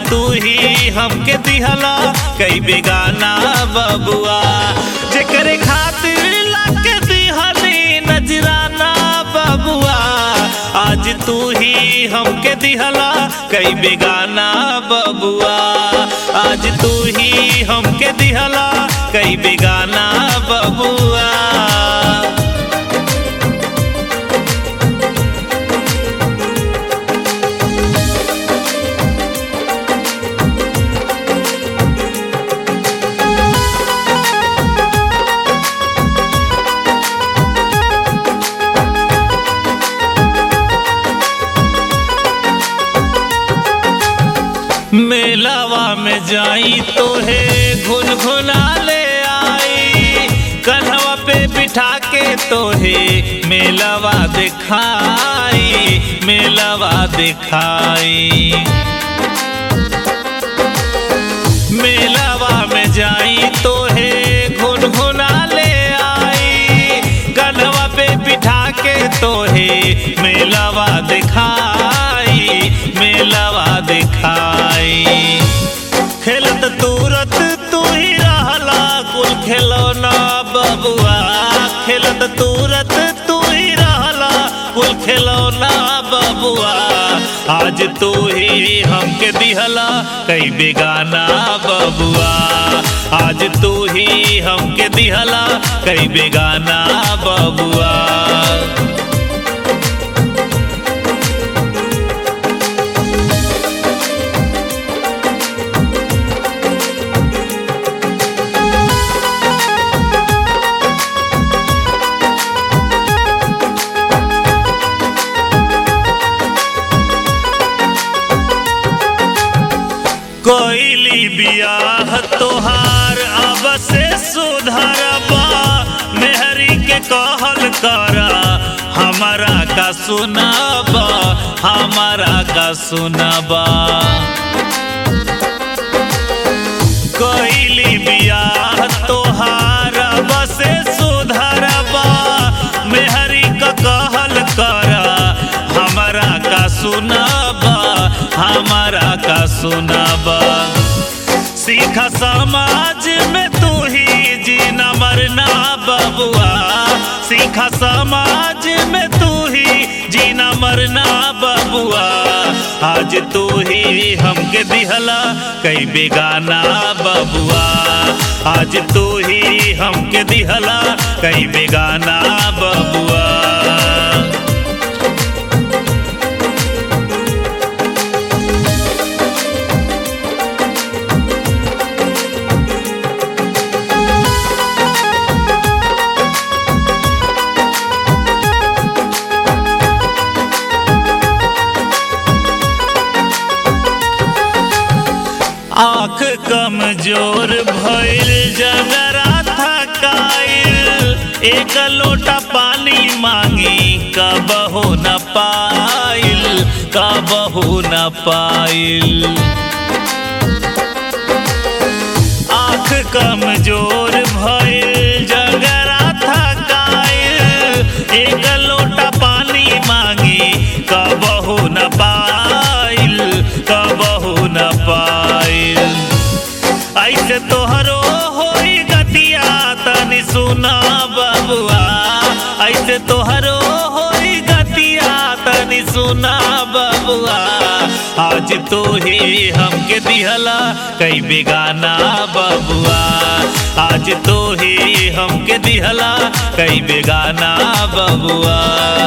तू ही हमके दिहला कई बेगाना बबुआ जेकरे खातिर लाके दिहली नजराना बबुआ आज तू ही हमके दिहला कई बेगाना बबुआ आज तू ही हमके दिहला कई बेगाना बबुआ मेलावा में जाई तो है घुन घुना ले आई कन्हवा पे बिठा के तो है मेलावा दिखाई मेलावा दिखाई मेलावा में जाई तो है घुन घुना ले आई कन्हवा पे बिठा के तो है मेलावा दिखाई मेलावा दिखाई खेलत तुरत तू ही रहला कुल खिलौना बबुआ खेलत तुरत तू ही रहला कुल खिलौना बबुआ आज तू ही हमके दिहला कई बेगाना बबुआ आज तू ही हमके दिहला कई बेगाना बबुआ कोइली बियाह तोहार अब से सुधरबा मेहरी के कहल करा हमारा का सुनाबा हमारा का सुनाबा कोइली बियाह तोहार अब से सुधरबा मेहरी का कहल करा हमारा का सुनाबा हमारा का सुनाबा सीखा समाज में तू ही जीना मरना बबुआ सीखा समाज में तू ही जीना मरना बबुआ आज तू ही हमके दिहला कई बेगाना बबुआ आज तू ही हमके दिहला कई बेगाना बबुआ आँख कमजोर भइल जगरा थकाइल एक लोटा पानी मांगी कबहू न पाइल कबहू न पाइल आँख कमजोर भइल जगरा थकाइल एक लोटा पानी मांगी कबहू न पाइल कबहू न पाइल ऐसे तोहरो होई गतिया तनी सुना बबुआ ऐसे तोहरो होई गतिया तनी सुना बबुआ आज तू ही हमके दिहला कई बेगाना बबुआ आज तू ही हमके दिहला कई बेगाना बबुआ